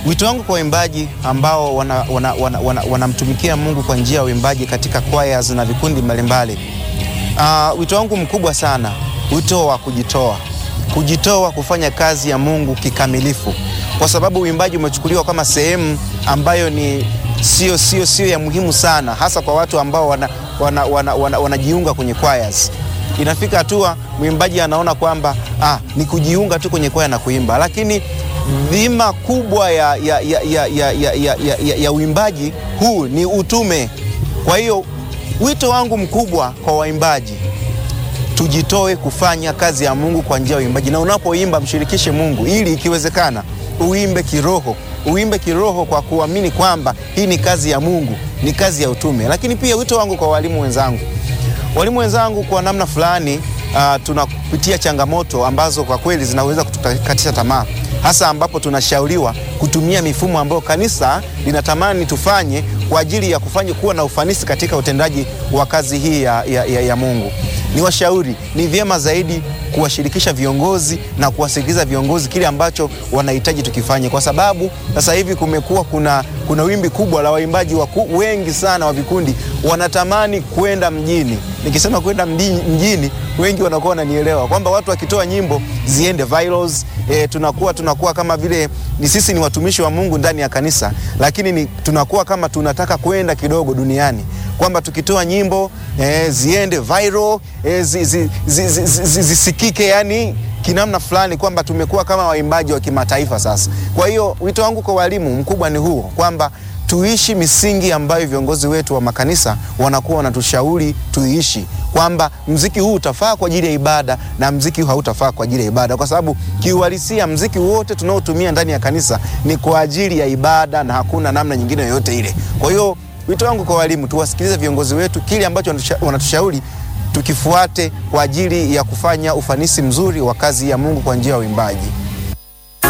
Wito wangu kwa waimbaji ambao wanamtumikia wana, wana, wana, wana Mungu kwa njia ya uimbaji katika choirs na vikundi mbalimbali. Uh, wito wangu mkubwa sana, wito wa kujitoa, kujitoa kufanya kazi ya Mungu kikamilifu, kwa sababu uimbaji umechukuliwa kama sehemu ambayo ni sio sio sio ya muhimu sana, hasa kwa watu ambao wanajiunga wana, wana, wana, wana kwenye choirs. Inafika hatua mwimbaji anaona kwamba ah, ni kujiunga tu kwenye kwaya na kuimba, lakini dhima kubwa ya, ya, ya, ya, ya, ya, ya, ya, ya uimbaji huu ni utume. Kwa hiyo wito wangu mkubwa kwa waimbaji, tujitoe kufanya kazi ya Mungu kwa njia ya uimbaji, na unapoimba mshirikishe Mungu ili ikiwezekana uimbe kiroho, uimbe kiroho kwa kuamini kwamba hii ni kazi ya Mungu, ni kazi ya utume. Lakini pia wito wangu kwa walimu wenzangu, walimu wenzangu, kwa namna fulani uh, tunapitia changamoto ambazo kwa kweli zinaweza kutukatisha tamaa hasa ambapo tunashauriwa kutumia mifumo ambayo kanisa linatamani tufanye kwa ajili ya kufanya kuwa na ufanisi katika utendaji wa kazi hii ya, ya, ya, ya Mungu. Ni washauri, ni vyema zaidi kuwashirikisha viongozi na kuwasikiliza viongozi kile ambacho wanahitaji tukifanye, kwa sababu sasa hivi kumekuwa kuna, kuna wimbi kubwa la waimbaji waku, wengi sana wa vikundi wanatamani kwenda mjini. Nikisema kwenda mjini, wengi wanakuwa wananielewa kwamba watu wakitoa nyimbo ziende virals. E, tunakuwa tunakuwa kama vile ni sisi ni watumishi wa Mungu ndani ya kanisa, lakini ni, tunakuwa kama tunataka kwenda kidogo duniani kwamba tukitoa nyimbo e, ziende viral e, zi, zi, zi, zi, zi, zisikike yani kinamna fulani kwamba tumekuwa kama waimbaji wa kimataifa sasa. Kwa hiyo wito wangu kwa walimu mkubwa ni huo kwamba tuishi misingi ambayo viongozi wetu wa makanisa wanakuwa wanatushauri tuiishi, kwamba mziki huu utafaa kwa ajili ya ibada na mziki huu hautafaa kwa ajili ya ibada, kwa sababu kiuhalisia mziki wote tunaotumia ndani ya kanisa ni kwa ajili ya ibada na hakuna namna nyingine yoyote ile. Kwa hiyo wito wangu kwa walimu, tuwasikilize viongozi wetu, kile ambacho wanatushauri tukifuate kwa ajili ya kufanya ufanisi mzuri wa kazi ya Mungu kwa njia ya uimbaji.